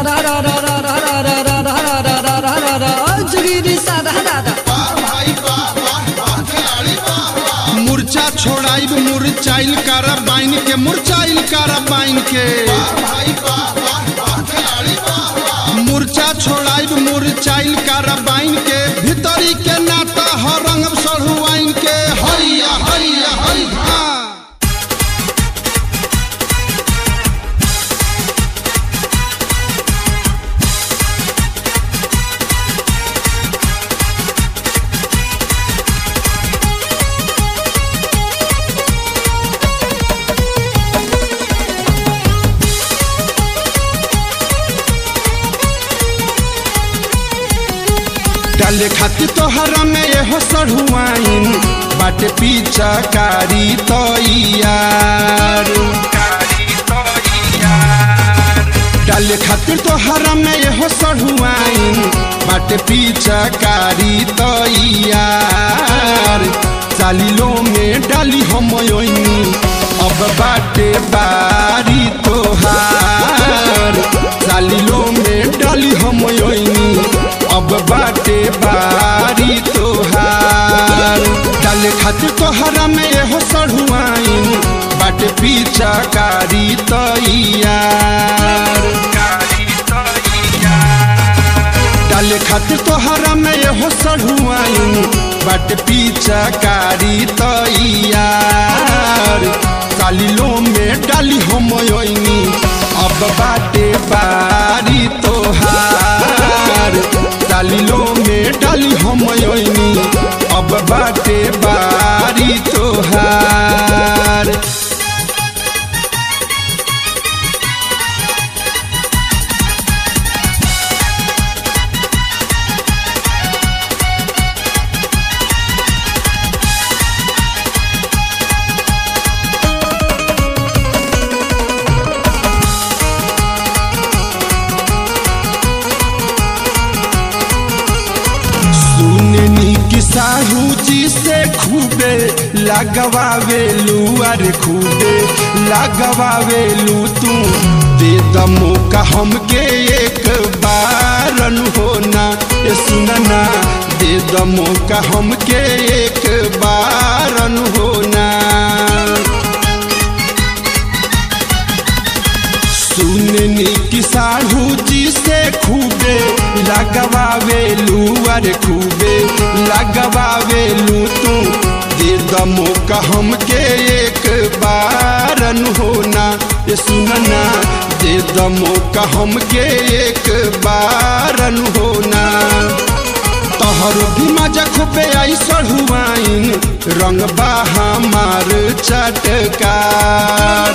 मुरचा छोड़ाइब मुरचाइल कारा बाइन के मुरचाइल कारा बाइन के मुरचा छोड़ाइब मुरचाइल कारा बाइन के भीतरी के नाता ह रंग सढ़ुआइन के हैया हैया हैया डाले खातिर तोहरा में एहो सढ़ुआइन बाटे पीछा कारी तैयार डाले खातिर तोहरा में एहो सढ़ुआइन बाटे पीछा कारी तैयार चालीलो में डाली हम ओइनी अब बाटे बारी तोहार चालीलो में डाली हम ओइनी अब बाटे बारी तोहार डाले खातिर तोहरा में एहो सढ़ुआइन बाटे पीछा कारी तैयार डाले खातिर तोहरा में एहो सढ़ुआइन बाटे पीछा कारी तैयार चालीलो में डाली हम ओइनी अब बाटे बारी तोहार डालिलो में डाली हम ओइनी अब बाटे बारी तोहार सुननी कि साहू जी से खूबे लगवावेलू अरे खूबे लगवावेलू तू दे द मौका हमके एक बारन होना ये सुनना दे द मौका हमके एक बारन होना सुननी कि साढ़ू जी से खूबे लगवावेलू अरे खूबे लगवावेलू तू दे द मौका हमके एक बारन होना ये सुनना दे द मौका हमके एक बारन होना तोहरो भी मजा खूबे आई सढ़ुआइन रंग बा हमार चटकार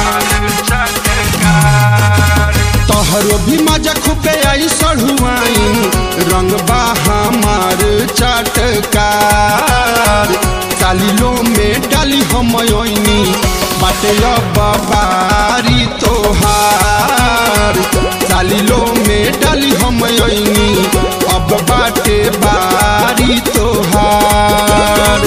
तोहरो भी मजा खूबे आई सढ़ुआइन रंग बा हमार चटकार चालीलो में डाली हम ओइनी बाटे अब बारी तोहार चालीलो में डाली हम ओइनी अब बाटे बारी तोहार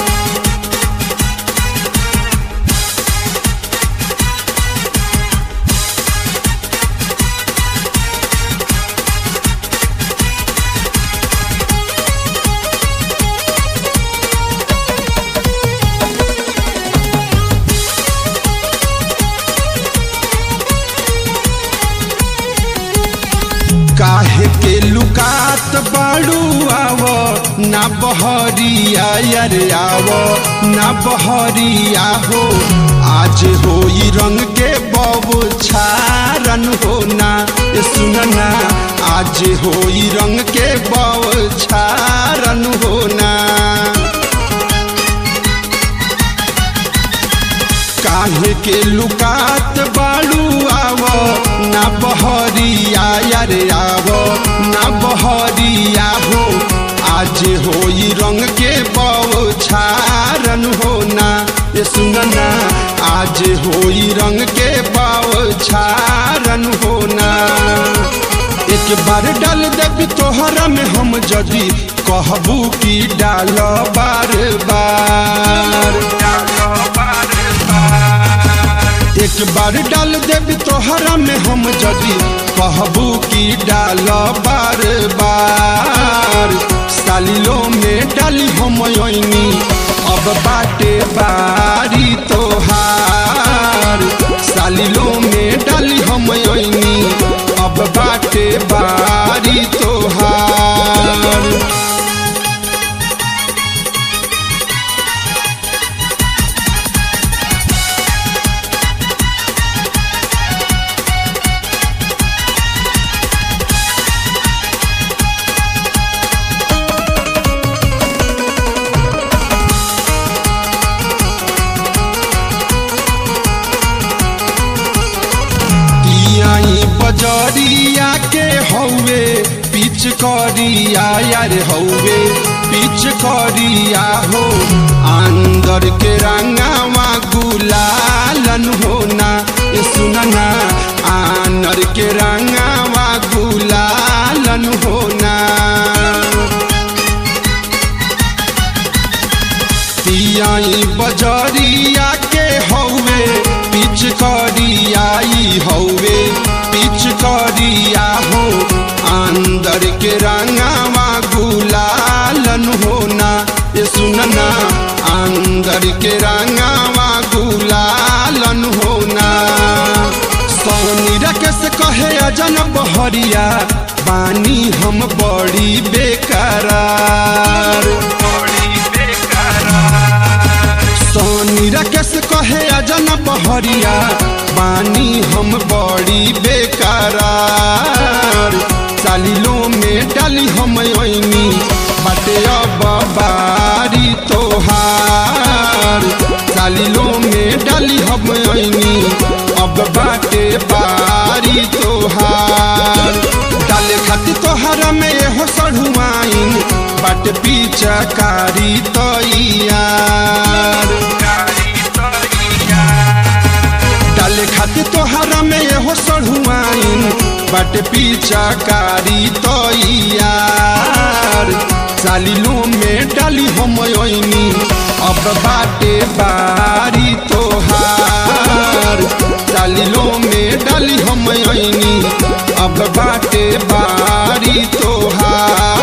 काहे के लुकात बाड़ू आव ना बहरिया यार आव ना बहरिया हो आज हो ई रंग के बब छारन हो ना ये सुनना आज हो ई रंग के बब छारन हो ना काहे के लुकात बाड़ू आव ना बहरिया यार आव ना बहरिया हो आज हो ई रंग के बव छारन हो ना ये सुनना आज हो ई रंग के बव छारन हो ना एक बार डाल देबी तोहरा में हम जदी कहबू की डाल बार बार एक बार डाल देबी तोहरा में हम जदी कहबू की डाल बार बार सालिलो में डाली हम ओइनी अब बाटे बारी तोहार सालिलो में डाली हम ओइनी अब बाटे बारी तोहार तियाई बजरिया के हौवे पिच करिया यार हौवे पिच करिया हो अंदर के रंगावा गुलालन होना ये सुनना आनर के रंगावा गुलालन होना तियाई बजरिया के हौवे पिच करियाई हौवे पिच करिया हो अंदर के रंगावा गुलालन होना ये सुनना अंदर के रंगावा गुलालन होना सोनी रकस कहे अजन बहरिया बानी हम बड़ी बेकरार सोनी रकस कहे अजन बहरिया बानी हम बड़ी बेकरार सालिलो में डाली हम ओइनी बाटे अब बारी तोहार सालिलो में डाली हम ओइनी अब बाटे बारी तोहार डाले खाती तोहर में हो सढ़ुआइन बाट पीछकारी तैयार डाले खाती तोहर में हो सढ़ुआइन बाट पीछकारी तैयार सालिलो में डाली हम ओइनी अब बाटे बारी तोहार सालिलो में डाली हम ओइनी अब बाटे बारी तोहार